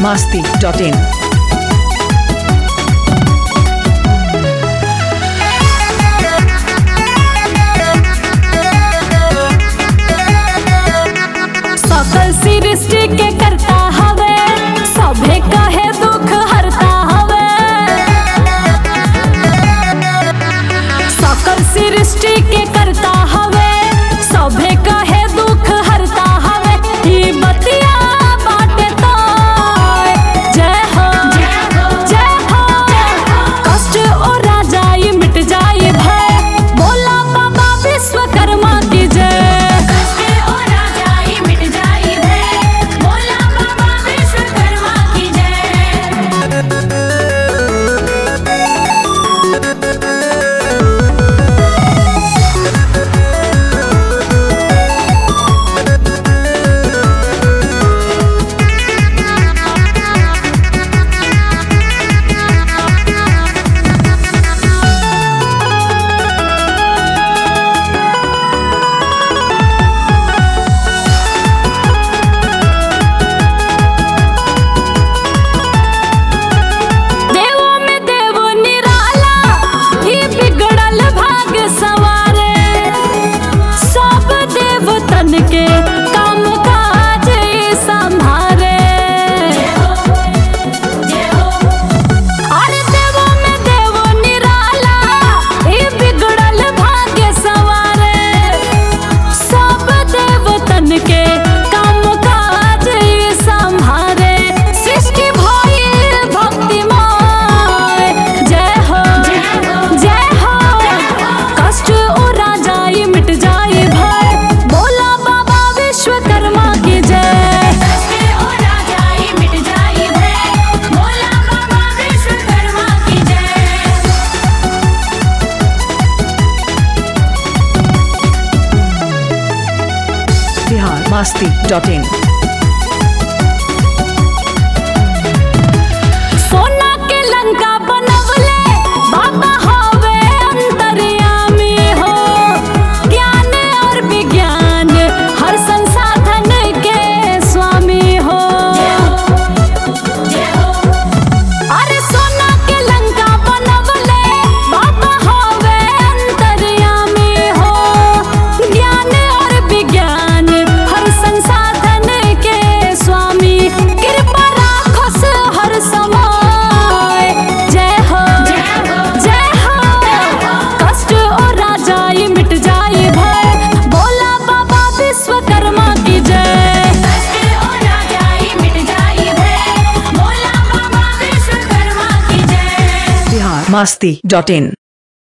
masti.in. सकल सृष्टि के करता हवे सभे कहे दुख हरता हवे सकल सृष्टि के करता हवे सभे कहे दुख हरता हवे ई बतिया बाटे तो जय हो जय हो कष्ट और जाई मिट जाई भय बोला बाबा विश्वकर्मा की जय देवों में देव निराला ही बिगड़ल भाग सवारे सब देवतन के काम काज संभारे अरे देवों में देव निराला ही बिगड़ल भाग सवारे सब देवतन के काम काज संभारे सृष्टि भइल भक्तिमय जय हो जय हो कष्ट उड़ा जाई मिट जाई भय बोला बाबा विश्वकर्मा की जय Bihar masti.in. सोना के लंका बनवले बाबा हवे अंतर्यामी हो ज्ञान और विज्ञान हर संसाधन के स्वामी हो अरे सोना के लंका बनवले बाबा हवे अंतर्यामी हो ज्ञान और विज्ञान हर संसाधन के स्वामी कृपा राखस हर समय जय हो जय हो कष्ट और जाई मिट जाई भय बोला बाबा विश्वकर्मा की जय Bihar masti.in.